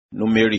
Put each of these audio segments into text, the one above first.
Númérì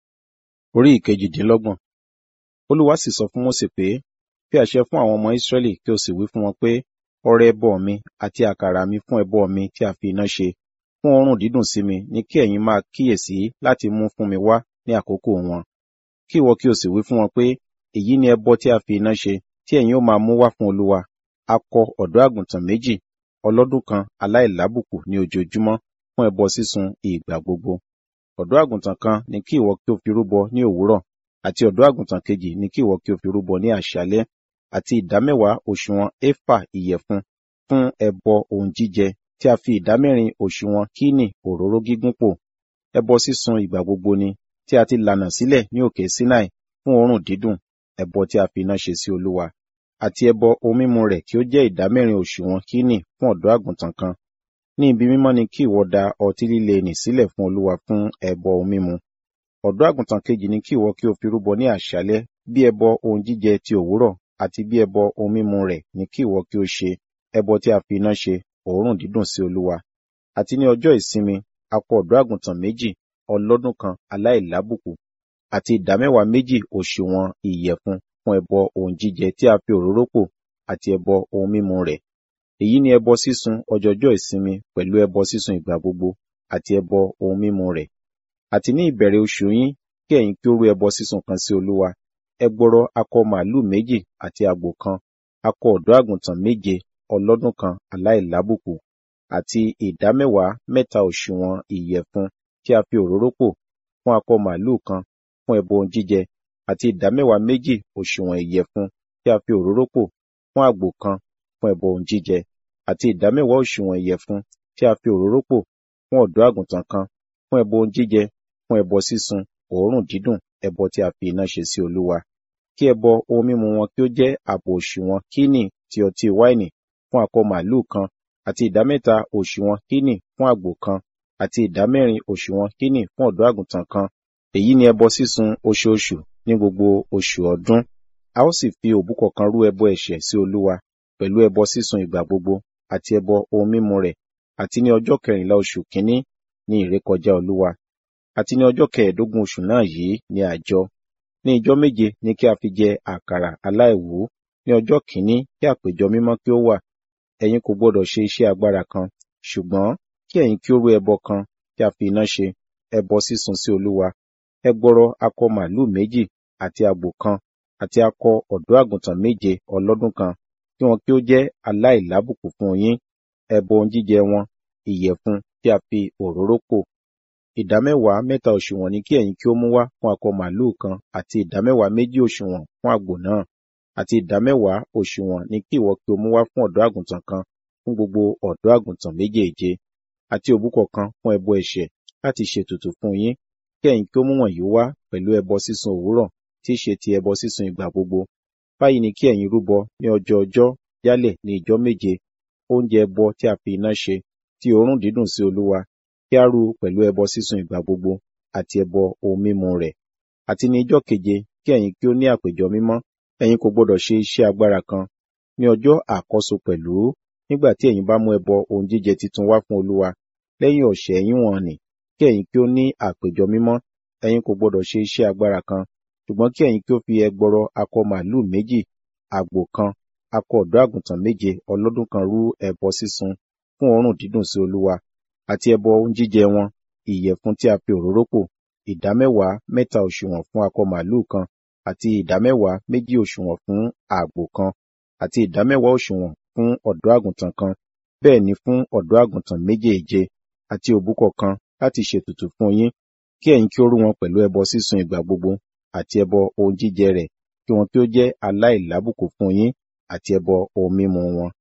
orí ìkejìdínlọ́gbọ̀n. Olúwa sì sọ fún Mósè pé, fi àṣẹ fún àwọn ọmọ Ísírẹ́lì kí o sì wí fún wọn pé, ọrẹ ẹbọ mi àti àkàrà mi fún ẹbọ mi tí a fi iná ṣe, fún òórùn dídùn sí mi ni kí ẹ̀yin máa kíyèsí láti mú fún mi wá ní àkókò wọn. Kí ìwọ kí o sì wí fún wọn pé, èyí ni ẹbọ tí a fi iná ṣe, tí ẹ̀yin ó máa mú wá fún Olúwa, akọ ọ̀dọ́ àgùntàn méjì, ọlọ́dún kan aláìlábùkù ní ojoojúmọ́ fún ẹbọ sísun ìgbà gbogbo. Ọ̀dọ́ àgùntàn kan ni kí ìwọ kí o fi rúbọ ní òwúrọ̀, àti ọ̀dọ́ àgùntàn kejì ni kí ìwọ kí o fi rúbọ ní àṣálẹ́, àti ìdámẹ́wàá òṣùwọ̀n éfà ìyẹ̀fun fún ẹbọ ohun jíjẹ tí a fi ìdámẹ́rin òṣùwọ̀n kíní òróró gígún pò. Ẹbọ sísun ìgbà gbogbo ni, tí a ti lànà sílẹ̀ ní òkè Sinai fún òórùn dídùn, ẹbọ tí a fi iná ṣe sí Olúwa. Àti ẹbọ ohun mímu rẹ̀ kí ó jẹ́ ìdámẹ́rin òṣùwọ̀n kíní fún ọ̀dọ́ àgùntàn kan. Ní ibi mímọ́ ni kí ìwọ da ọtí líle nì sílẹ̀ fún Olúwa fún ẹbọ ohun mímu. Ọ̀dọ́ àgùntàn kejì ni kí ìwọ kí o fi rúbọ ní àṣálẹ́ bí ẹbọ ohun jíjẹ ti òwúrọ̀ àti bí ẹbọ ohun mímu rẹ̀ ni kí ìwọ kí o ṣe, ẹbọ tí a fi iná ṣe, òórùn dídùn sí Olúwa. Àti ní ọjọ́ ìsinmi, akọ ọ̀dọ́ àgùntàn méjì, ọlọ́dún kan aláìlábùkù, àti ìdámẹ́wàá méjì òṣùwọ̀n ìyẹ̀fun fún ẹbọ ohun jíjẹ tí a fi òróró pò àti ẹbọ ohun mímu rẹ̀. Èyí ni ẹbọ sísun ọjọọjọ́ ìsinmi pẹ̀lú ẹbọ sísun ìgbà gbogbo àti ẹbọ ohun mímu rẹ̀. Àti ní ìbẹ̀rẹ̀ oṣù yín kí ẹ̀yin kí ó rú ẹbọ sísun kan sí Olúwa. Ẹgbọrọ akọ màlúù méjì àti àgbò kan, akọ ọ̀dọ́ àgùntàn méje, ọlọ́dún kan aláìlábùkù, àti ìdámẹ́wàá mẹ́ta òṣùwọ̀n ìyẹ̀fun tí a fi òróró pò fún akọ màlúù kan fún ẹbọ ohun jíjẹ, àti ìdámẹ́wàá méjì òṣùwọ̀n ìyẹ̀fun tí a fi òróró pò fún àgbò kan fún ẹbọ ohun jíjẹ, àti ìdámẹ́wàá òṣùwọ̀n ìyẹ̀fun tí a fi òróró pò fún ọ̀dọ́ àgùntàn kan fún ẹbọ ohun jíjẹ, fún ẹbọ sísun, òórùn dídùn, ẹbọ tí a fi iná ṣe sí Olúwa. Kí ẹbọ ohun mímu wọn kí ó jẹ́ ààbọ̀ òṣùwọ̀n kíní ti ọtí wáìnì fún akọ màlúù kan, àti ìdámẹ́ta òṣùwọ̀n kíní fún àgbò kan, àti ìdámẹ́rin òṣùwọ̀n kíní fún ọ̀dọ́ àgùntàn kan. Èyí ni ẹbọ sísun oṣooṣù ní gbogbo oṣù ọdún. A ó sì fi òbúkọ kan rú ẹbọ ẹ̀ṣẹ̀ sí Olúwa, pẹ̀lú ẹbọ sísun ìgbà gbogbo, àti ẹbọ ohun mímu rẹ̀, àti ní ọjọ́ kẹrìnlá oṣù kínní ní ìrékọjá Olúwa. Àti ní ọjọ́ kẹẹ̀ẹ́dógún oṣù náà yìí ni àjọ. Ní ijọ́ méje ni kí a fi jẹ àkàrà aláìwú. Ní ọjọ́ kìíní kí àpéjọ mímọ́ kí ó wà. Ẹ̀yin kò gbọdọ̀ ṣe iṣẹ́ agbára kan, ṣùgbọ́n kí ẹ̀yin kí ó rú ẹbọ kan tí a fi iná ṣe, ẹbọ sísun sí Olúwa. Ẹgbọrọ akọ màlúù méjì àti àgbò kan, àti akọ ọ̀dọ́ àgùntàn méje ọlọ́dún kan, kí wọn kí ó jẹ́ aláìlábùkù fún yín, ẹbọ ohun jíjẹ wọn, ìyẹ̀fun tí a fi òróró pò. Ìdámẹ́wàá mẹ́ta òṣùwọ̀n ni kí ẹ̀yin kí ó mú wá fún akọ màlúù kan, àti ìdámẹ́wàá méjì òṣùwọ̀n fún àgbò náà, àti ìdámẹ́wàá òṣùwọ̀n ni kí ìwọ kí o mú wá fún ọ̀dọ́ àgùntàn kan fún gbogbo ọ̀dọ́ àgùntàn méjèèje, àti òbúkọ kan fún ẹbọ ẹ̀ṣẹ̀ láti ṣètùtù fún yín, kí ẹ̀yin kí ó mú wọ̀nyí wá pẹ̀lú ẹbọ sísun òwúrọ̀ tí í ṣe ti ẹbọ sísun ìgbà gbogbo. Báyìí ni kí ẹ̀yin rúbọ ní ọjọ́ ọjọ́ yálẹ̀ ní ijọ́ méje, oúnjẹ ẹbọ tí a fi iná ṣe, tí òórùn dídùn sí Olúwa, kí a rú pẹ̀lú ẹbọ sísun ìgbà gbogbo àti ẹbọ ohun mímu rẹ̀. Àti ní ijọ́ keje kí ẹ̀yin kí ó ní àpéjọ mímọ́, ẹ̀yin kò gbọdọ̀ ṣe iṣẹ́ agbára kan. Ní ọjọ́ àkọ́so pẹ̀lú, nígbà tí ẹ̀yin bá mú ẹbọ ohun jíjẹ titun wá fún Olúwa, lẹ́yìn ọ̀sẹ̀ yín wọ̀n-ọn-nì, kí ẹ̀yin kí ó ní àpéjọ mímọ́, ẹ̀yin kò gbọdọ̀ ṣe iṣẹ́ agbára kan, ṣùgbọ́n kí ẹ̀yin kí ó fi ẹgbọrọ akọ màlúù méjì, àgbò kan, akọ ọ̀dọ́ àgùntàn méje ọlọ́dún kan rú ẹbọ sísun fún òórùn dídùn sí Olúwa, àti ẹbọ ohun jíjẹ wọn, ìyẹ̀fun tí a fi òróró pò, ìdámẹ́wàá mẹ́ta òṣùwọ̀n fún akọ màlúù kan, àti ìdámẹ́wàá méjì òṣùwọ̀n fún àgbò kan, àti ìdámẹ́wàá òṣùwọ̀n fún ọ̀dọ́ àgùntàn kan, bẹ́ẹ̀ ni fún ọ̀dọ́ àgùntàn méjèèje, àti òbúkọ kan láti ṣètùtù fún yín, kí ẹ̀yin kí ó rú wọn pẹ̀lú ẹbọ sísun ìgbà gbogbo, àti ẹbọ ohun jíjẹ rẹ̀, kí wọn kí ó jẹ́ aláìlábùkù fún yín, àti ẹbọ ohun mímu wọn.